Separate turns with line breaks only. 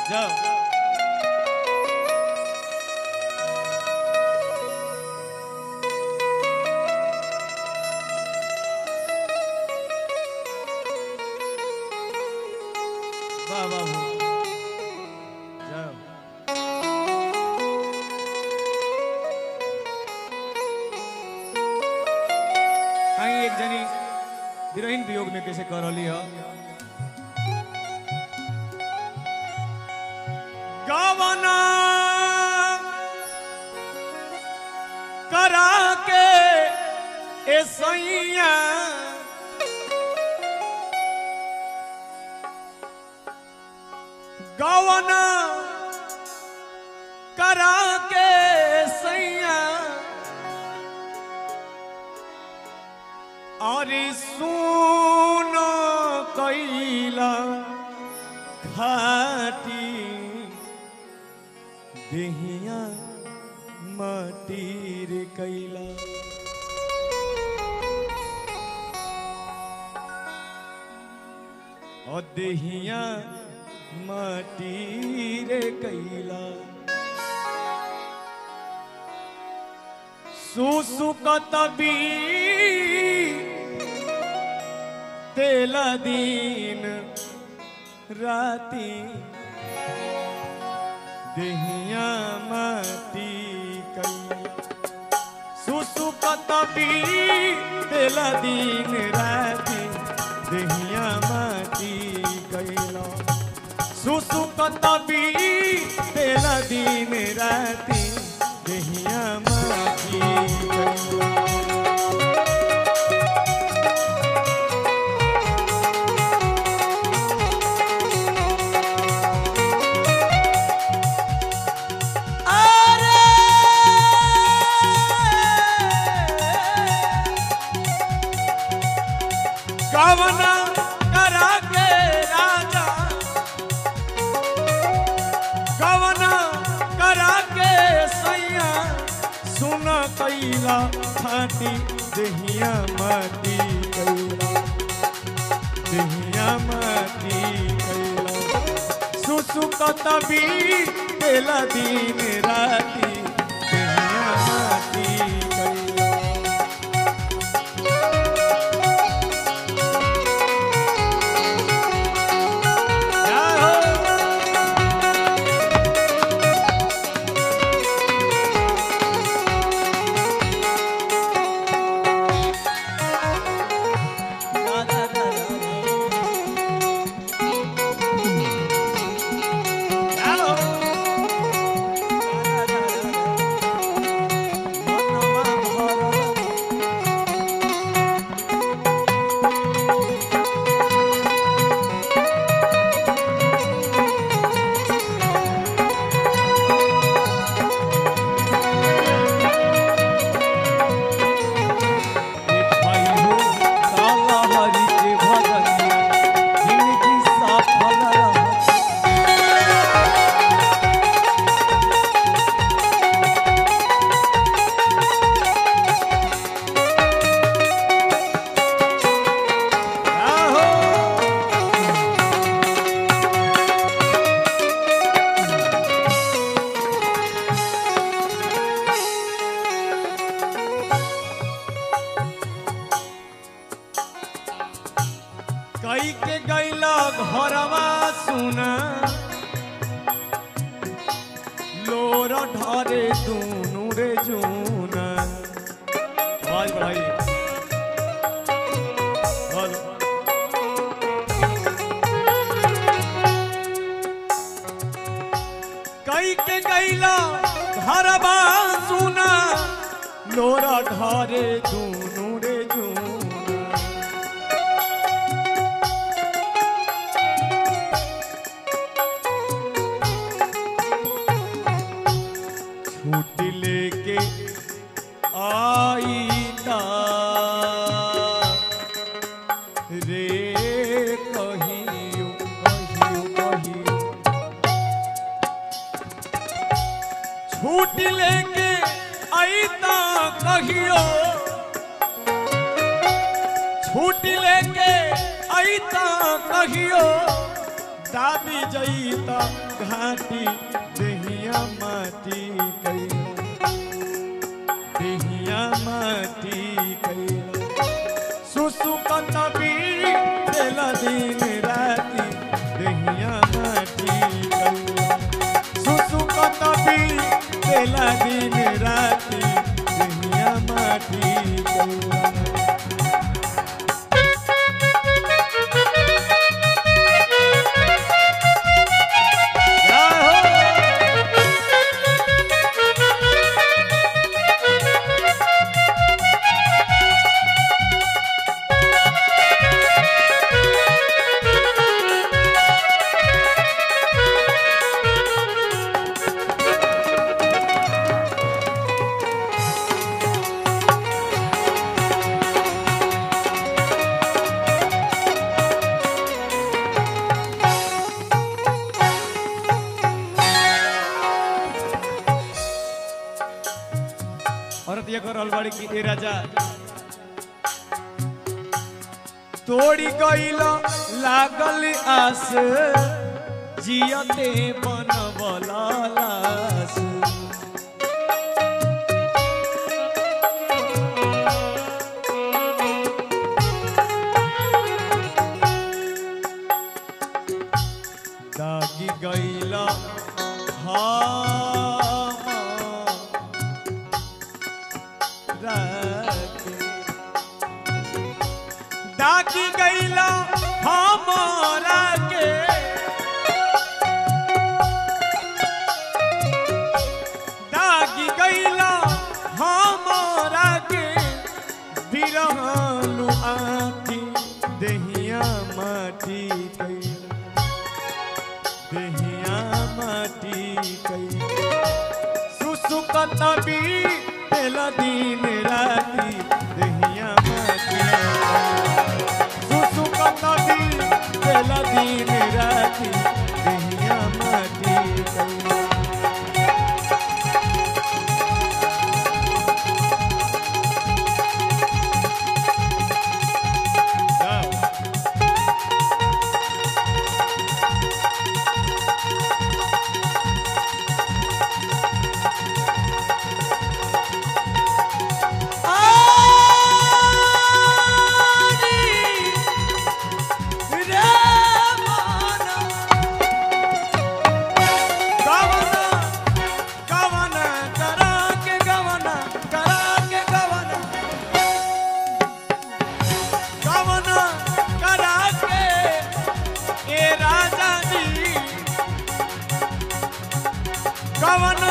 जाओ वाह वाह वाह। जाओ आई एक जनी हीरोइन वियोग में कैसे कर रही है गवना करा के ए सैया गवना करा के सैया अरे सुनो कैला घाटी देहिया माटीर कैला और देहिया माटीर कैला सुसुकत बी तेला दिन राती देहिया माटी कई सुसुकत बी तेला दिन राती देहिया माटी कैला सुसुकत बी तेला दिन राती देहिया माटी कैला कवना करा के राजा कवना करा के सैया सुन कैला फाटी देहिया माटी कैला देहिया माटी कैला सुसुकत भी तेला दिन राती देहिया माटी कैला कई के गैला घरवा सुना लोर ढरे दूनु रे जूना आवाज बढ़ाइए हेलो कई के गैला घरवा सुना लोर ढरे दूनु रे जूना छूट लेके आई ता रे कहियो कहियो कहियो छूट लेके आई ता कहियो छूट लेके आई ता कहियो दाबी जई त घाटी देहिया माटी कैला देहिया माटी कैला सुसुकत बीड़ी देला दिन राती देहिया माटी कैला सुसुकत बीड़ी देला दिन राती देहिया माटी कैला औरत ये कर अलबाड़ी की ए राजा तोड़ी गईल लागल आस जियते बनवला लास दागी गईल हाँ राखे। डाकी गईला हमारा के डाकी गईला हमारा के बिरहनु आखी देहिया माटी कैला देहिया माटी कैला सुसुकत भी तेल दिन राती देहिया माटी सुसुकत भी तेल दिन राती देहिया माटी कैला कवन